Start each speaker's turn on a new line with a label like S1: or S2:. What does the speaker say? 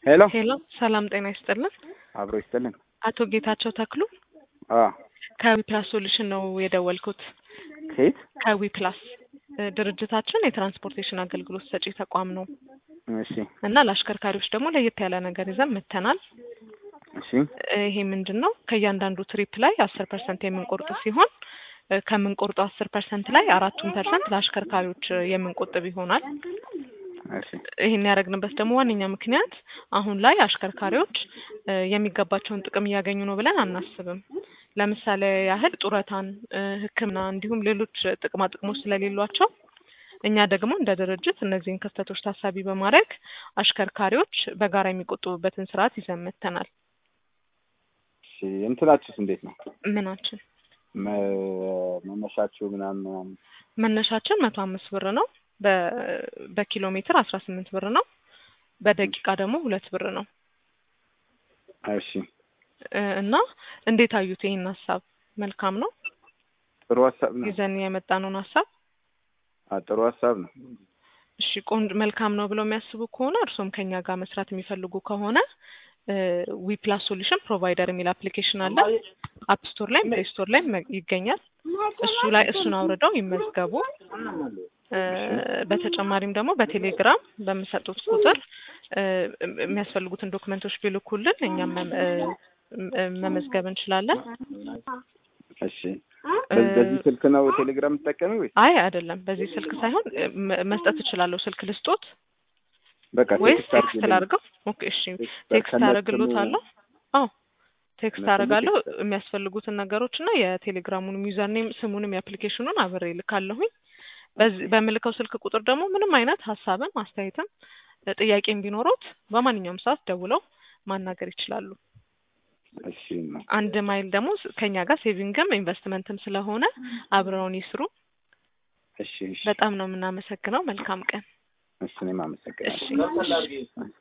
S1: ሄሎ
S2: ሄሎ ሰላም ጤና ይስጥልን።
S1: አብሮ ይስጥልን።
S2: አቶ ጌታቸው ተክሉ
S1: አ
S2: ከዊፕላስ ሶሉሽን ነው የደወልኩት።
S1: ከየት?
S2: ከዊፕላስ እ ድርጅታችን የትራንስፖርቴሽን አገልግሎት ሰጪ ተቋም ነው
S1: እሺ
S2: እና ለአሽከርካሪዎች ደግሞ ለየት ያለ ነገር ይዘን መጥተናል።
S1: እሺ
S2: እ ይሄ ምንድን ነው? ከእያንዳንዱ ትሪፕ ላይ አስር ፐርሰንት የምንቆርጥ ሲሆን እ ከምንቆርጠው አስር ፐርሰንት ላይ አራቱን ፐርሰንት ለአሽከርካሪዎች እ የምንቆጥብ ይሆናል።
S1: እሺ
S2: ይህን ያደረግንበት ደግሞ ዋነኛ ምክንያት አሁን ላይ አሽከርካሪዎች እ የሚገባቸውን ጥቅም እያገኙ ነው ብለን አናስብም። ለምሳሌ ያህል ጡረታን፣ እ ሕክምና እንዲሁም ሌሎች ጥቅማ ጥቅሞች ስለሌሏቸው እኛ ደግሞ እንደ ድርጅት እነዚህን ክፍተቶች ታሳቢ በማድረግ አሽከርካሪዎች በጋራ የሚቆጥቡበትን ስርዓት ይዘን መጥተናል።
S1: እሺ እንትናችሁስ እንዴት ነው?
S2: ምናችን
S1: መ- መነሻችሁ ምናምን ምናምን
S2: መነሻችን መቶ አምስት ብር ነው። በ- በኪሎ ሜትር አስራ ስምንት ብር ነው። በደቂቃ ደግሞ ሁለት ብር ነው
S1: እሺ
S2: እ እና እንዴት አዩት ይህን ሀሳብ? መልካም ነው
S1: ጥሩ ሀሳብ ነው።
S2: ይዘን የመጣነውን ሀሳብ
S1: አ ጥሩ ሀሳብ ነው።
S2: እሺ ቆንጆ መልካም ነው ብለው የሚያስቡ ከሆነ እርስዎም ከኛ ጋር መስራት የሚፈልጉ ከሆነ ዊ ፕላስ ሶሉሽን ፕሮቫይደር የሚል አፕሊኬሽን አለ። አፕ ስቶር ላይ ፕሌይ ስቶር ላይ መ- ይገኛል። እሱ ላይ እሱን አውርደው ይመዝገቡ። እ በተጨማሪም ደግሞ በቴሌግራም በምሰጡት ቁጥር እ የሚያስፈልጉትን ዶክመንቶች ቢልኩልን እኛም መ- እ እ መመዝገብ እንችላለን።
S1: እሺ በዚህ በዚህ ስልክ ነው ቴሌግራም የምትጠቀሚው ወይስ?
S2: አይ አይደለም፣ በዚህ ስልክ ሳይሆን እ መ- መስጠት እችላለሁ። ስልክ ልስጦት
S1: በቃ
S2: ወይስ
S1: ቴክስት
S2: ቴክስት
S1: አድርጊልኝ።
S2: ላድርገው? ኦኬ እሺ፣ ቴክስት
S1: ከነ
S2: አደርግሎታለሁ። አዎ ቴክስት
S1: ከነ
S2: አደርጋለሁ።
S1: ቴክስት
S2: የሚያስፈልጉትን ነገሮች እና የቴሌግራሙንም ዩዘር ኔም ስሙንም የአፕሊኬሽኑን አብሬ ልካለሁኝ። በዚህ በምልከው ስልክ ቁጥር ደግሞ ምንም አይነት ሀሳብም አስተያየትም እ ጥያቄም ቢኖሩት በማንኛውም ሰዓት ደውለው ማናገር ይችላሉ።
S1: እሺ ነው።
S2: አንድ ማይል ደግሞ ስ- ከኛ ጋር ሴቪንግም ኢንቨስትመንትም ስለሆነ አብረውን ይስሩ።
S1: እሺ እሺ
S2: በጣም ነው የምናመሰግነው። መልካም ቀን።
S1: እሺ እኔም
S2: እሺ
S1: አመሰግናለሁ።